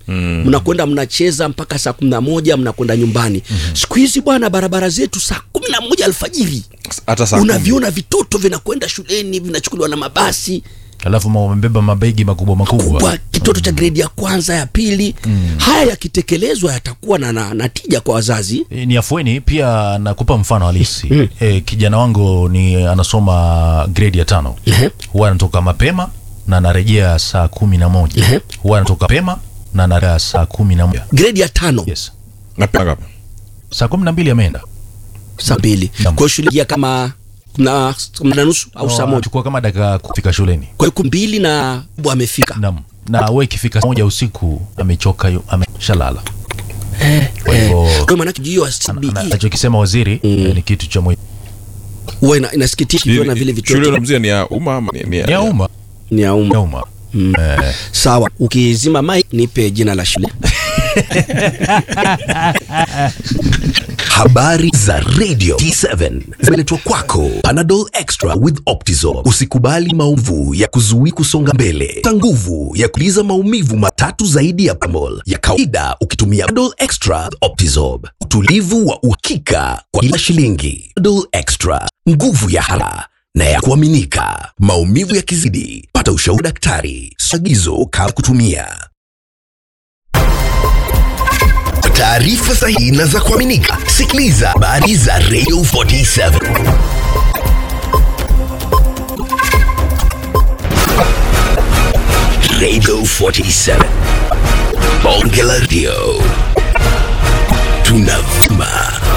mnakwenda mnacheza mpaka saa kumi na moja mnakwenda nyumbani siku hizi bwana barabara zetu saa kumi na moja alfajiri hata saa kumi. unaviona vitoto vinakwenda shuleni vinachukuliwa na mabasi alafu ma- wamebeba mabegi makubwa makubwa kwa kitoto cha gredi ya kwanza ya pili haya yakitekelezwa yatakuwa na, na, na tija kwa wazazi E, ni afueni pia nakupa mfano halisi e, kijana wangu ni anasoma grade ya tano Ehe. huwa anatoka mapema na anarejea saa kumi na moja Ehe. huwa anatoka mapema na anarejea saa kumi na moja gredi ya tano yes Napenda ngapi? saa kumi na mbili ameenda saa mbili Naam. kwa hiyo shule ya kama na, na nusu au saa moja chukua kama dakika kufika shuleni kwa hiyo mbili na bu amefika Naam. na we ikifika saa moja usiku amechoka yu- ameshalala kwa hivyo kwa hiyo maanake hiyo ana- CBE anachokisema waziri eh, ni kitu cha muhimu huwa ina- inasikitisha ikiona vile Shule vitoto unamzia ni ya umma ama ni, ni ni ya umma ni ya ni umma ya umma Eh, sawa ukizima mai nipe jina la shule Habari za Radio T7 zimeletwa kwako Panadol Extra with Optizol. Usikubali maumivu ya kuzuia kusonga mbele. Ta nguvu ya kuliza maumivu matatu zaidi ya Panadol ya kawaida ukitumia Panadol Extra with Optizol. Utulivu wa uhakika kwa kila shilingi. Panadol Extra, nguvu ya hala na ya kuaminika. Maumivu yakizidi, pata ushauri daktari. Sagizo kabla kutumia. Kwa taarifa sahihi na za kuaminika, sikiliza habari za Radio 47. Radio 47. Bonge la Radio. Tunavuma